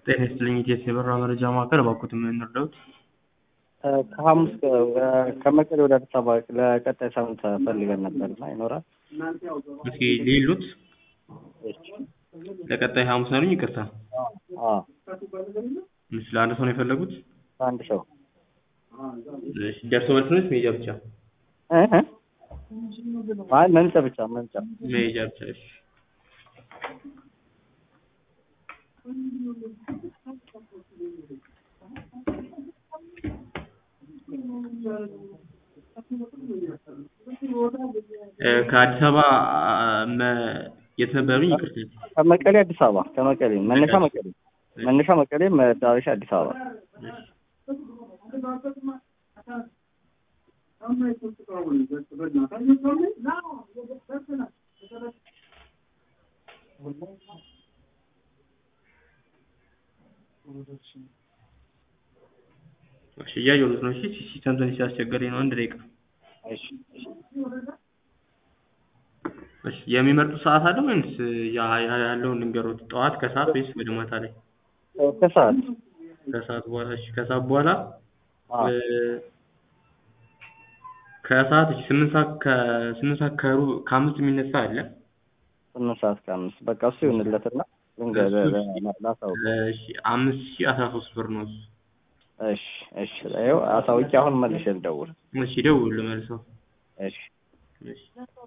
ጤና ይስጥልኝ ኢቲኤስ የበረራ መረጃ ማዕከል እባክዎት ምን እንርዳዎት? ከሐሙስ ከመቀሌ ወደ አዲስ አበባ ለቀጣይ ሳምንት ፈልገን ነበር እና ይኖራል? እስኪ ሊሉት ለቀጣይ ሐሙስ ነው ያሉኝ? ይቅርታ አዎ እሺ ለአንድ ሰው ነው የፈለጉት? አንድ ሰው እሺ ደርሶ መልስ ነው ወይስ መሄጃ ብቻ? እ እ አይ መምጫ ብቻ መምጫ መሄጃ ብቻ እሺ እ ከአዲስ አበባ መ- የት ነበር ያሉኝ? ይቅርታ ከመቀሌ አዲስ አበባ ከመቀሌ መነሻ መቀሌ መነሻ መቀሌ መዳረሻ አዲስ አበባ እሺ እያየሁት ነው። እሺ ሲስተም ትንሽ ሲያስቸገረኝ ነው። አንድ ደቂቃ እሺ እሺ እሺ የሚመርጡት ሰዓት አለ ወይንስ ያ- ያ- ያለውን ልንገሮት? ጠዋት፣ ከሰዓት ወይስ ወደ ማታ ላይ? ከሰዓት ከሰዓት በኋላ እሺ ከሰዓት በኋላ አዎ እ ከሰዓት እሺ ስምንት ሰዓት ከስምንት ሰዓት ከሩብ ከአምስት የሚነሳ አለ። ስምንት ሰዓት ከአምስት በቃ እሱ ይሁንለትና ልንገር ላሳውቅ እሺ አምስት ሺህ አስራ ሶስት ብር ነው እሱ። እሺ እሺ ይኸው አሳውቄ አሁን መልሼ ልደውል እሺ ደውሉ መልሰው። እሺ እሺ